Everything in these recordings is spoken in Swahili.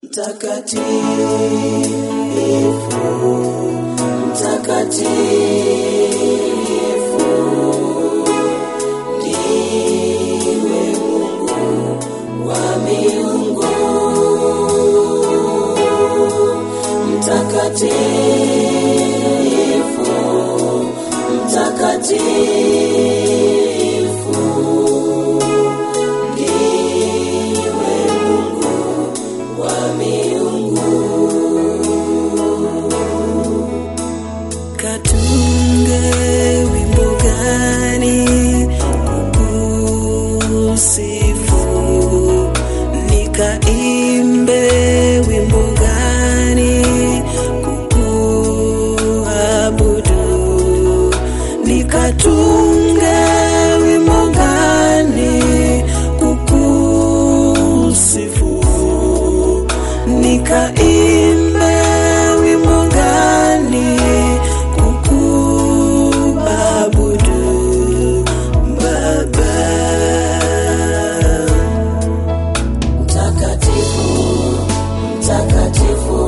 Mtakatifu, mtakatifu, ndiwe Mungu wa miungu. Mtakatifu, mtakatifu, ndiwe Mungu wa miungu. Katunge wimbo gani kukusifu, nikaimbe wimbo gani kukuabudu, nikatunge wimbo gani kukusifu, nikaimbe wimbo gani kukuabudu Baba. Mtakatifu, mtakatifu,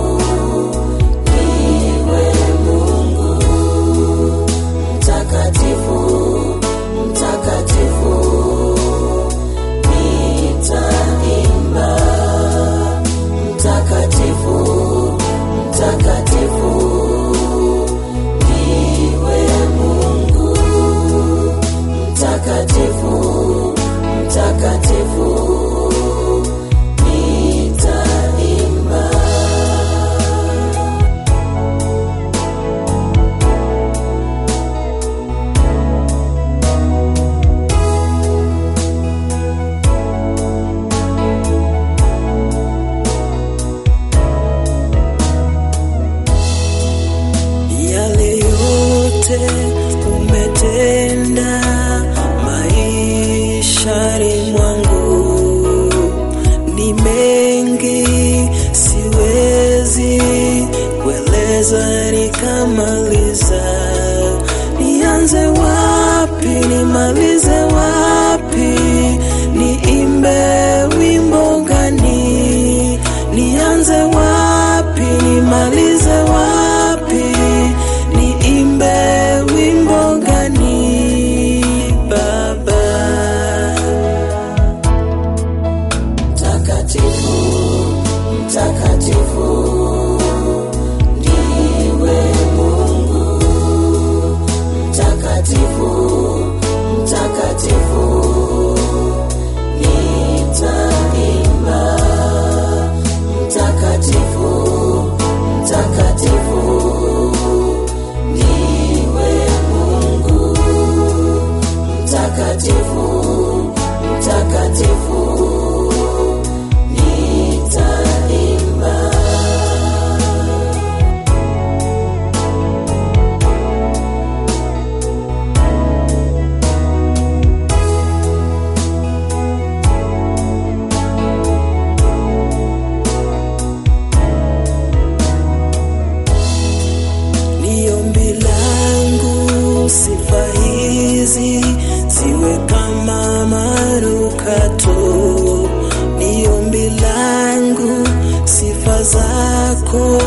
ndiwe Mungu. Mtakatifu, mtakatifu, nitaimba. Mtakatifu, mtakatifu, ndiwe Mungu. Mtakatifu, mtakatifu, nitaimba. yale yote umetenda maishani mwangu ni mengi, siwezi kueleza nikamaliza. Nianze wapi? Nimalize wapi? Niimbe wimbo gani? Nianze wapi? Nimalize wapi? Niimbe wimbo gani? Baba mtakatifu, mtakatifu, ndiwe Mungu. Mtakatifu, mtakatifu, nitaimba. Mtakatifu, mtakatifu, ndiwe Mungu. Mtakatifu, mtakatifu, nitaimba. Ni ombi langu sifa hizi ziwe kama manukato. Ni ombi langu sifa zako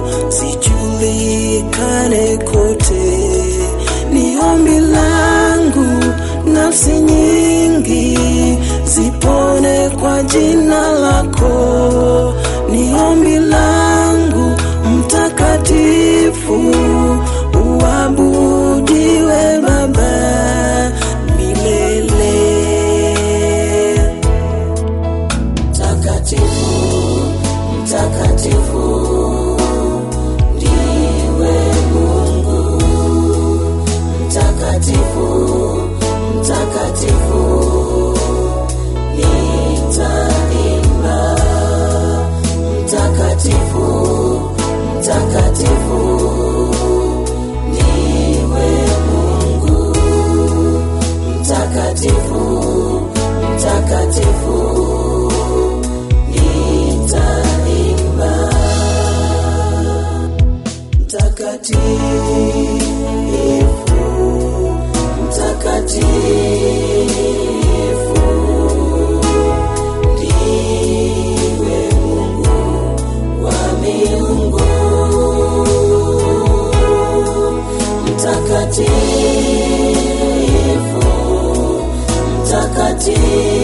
zijulikane kote. Ni ombi langu nafsi nyingi zipone kwa jina lako. Ni ombi langu mtakatifu uabudiwe Baba milele. Mtakatifu, mtakatifu, ndiwe Mungu. Mtakatifu, mtakatifu, nitaimba. mtakatifu, mtakatifu.